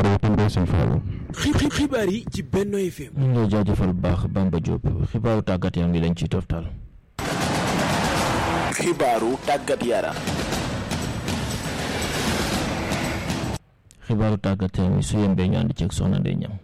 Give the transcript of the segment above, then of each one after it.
xibaaru Tumbe Sëñ Fallou. xibaar yi ci Benno FM. ñu ngi lay jaajëfal bu baax Bamba Diop xibaaru tàggat yaram ngi lañ ciy toftal. xibaaru tàggat yaram. xibaaru tàggat yaram yi su yembee ñu ànd ceeg soxna Ndeye Niang.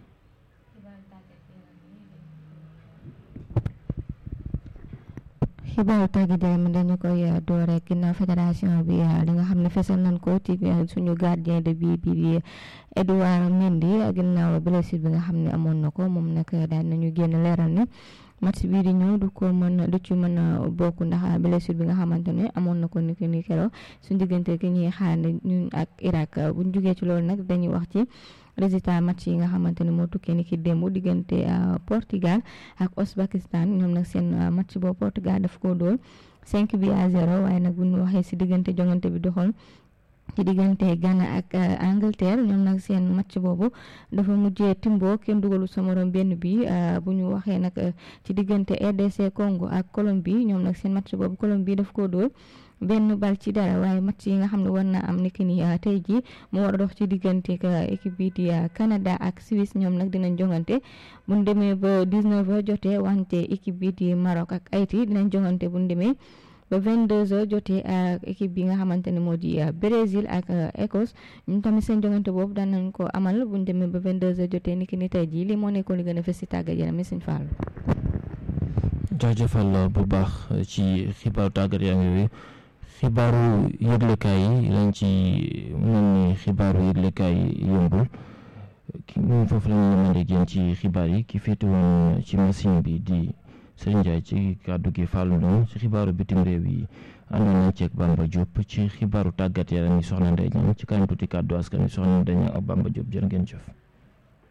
xibaaru tàggat yaram dañu koy door rek ginnaaw fédération bi li nga xam ne fesal nañ ko ci suñu gardien de but bi di Edouard Mendy ginnaaw blessure bi nga xam ne amoon na ko moom nag daal nañu génn leeral ne match bii di ñëw du ko mën du ci mën a bokk ndax blessure bi nga xamante ne amoon na ko ni ni keroog suñu diggante ki ñuy xaar ñun ak Irak buñ jugee ci loolu nag dañuy wax ci résultat match yi nga xamante ne moo tukkee ni ki démb diggante Portugal ak Ouzbékistan ñoom nag seen match boobu Portugal daf ko dóor 5 bi à 0 waaye nag bu ñu waxee si diggante jongante bi doxoon ci diggante Ghana ak Angleterre ñoom nag seen match boobu dafa mujjee timbo kenn dugalu sa morom benn bi bu ñu waxee nag ci diggante RDC Congo ak Colombie ñoom nag seen match boobu Colombie daf ko dóor benn bal ci dara waaye match yi nga xam ne war na am niki ni tey jii mu war a dox ci diggante équipe bi di Canada ak Suisse ñoom nag dinañ jongante bu ñu demee ba 19 heures jotee wante équipe bi di Maroc ak Haïti dinañ jongante bu ñu demee ba 22 heures jotee ak équipe bi nga xamante ne moo di Brésil ak Écosse ñun tamit seen jongante boobu daan nañ ko amal bu ñu demee ba 22 heures jotee niki ni tey jii lii moo nekkoon li gën a fës si tàggat yaram mi Sëñ Fall. jaajëfal bu baax ci xibaaru tàggat yaram yooyu. xibaaru yëglekaay yi lañ ci mel ni xibaaru yëglekaay yi yombul ki ñun foofu lañu yemande génn ci xibaar yi ki féete woon ci machine bi di Serigne Ndiaye ci kàddu gi Fallou Ndong ci xibaaru bitim réew yi àndoon nañ ceeg Bamba Diop ci xibaaru tàggat yaram yi soxna Ndeye Niang ci kanam tuuti kàddu askan wi soxna Ndeye Niang ak Bamba Diop jërë ngeen jëf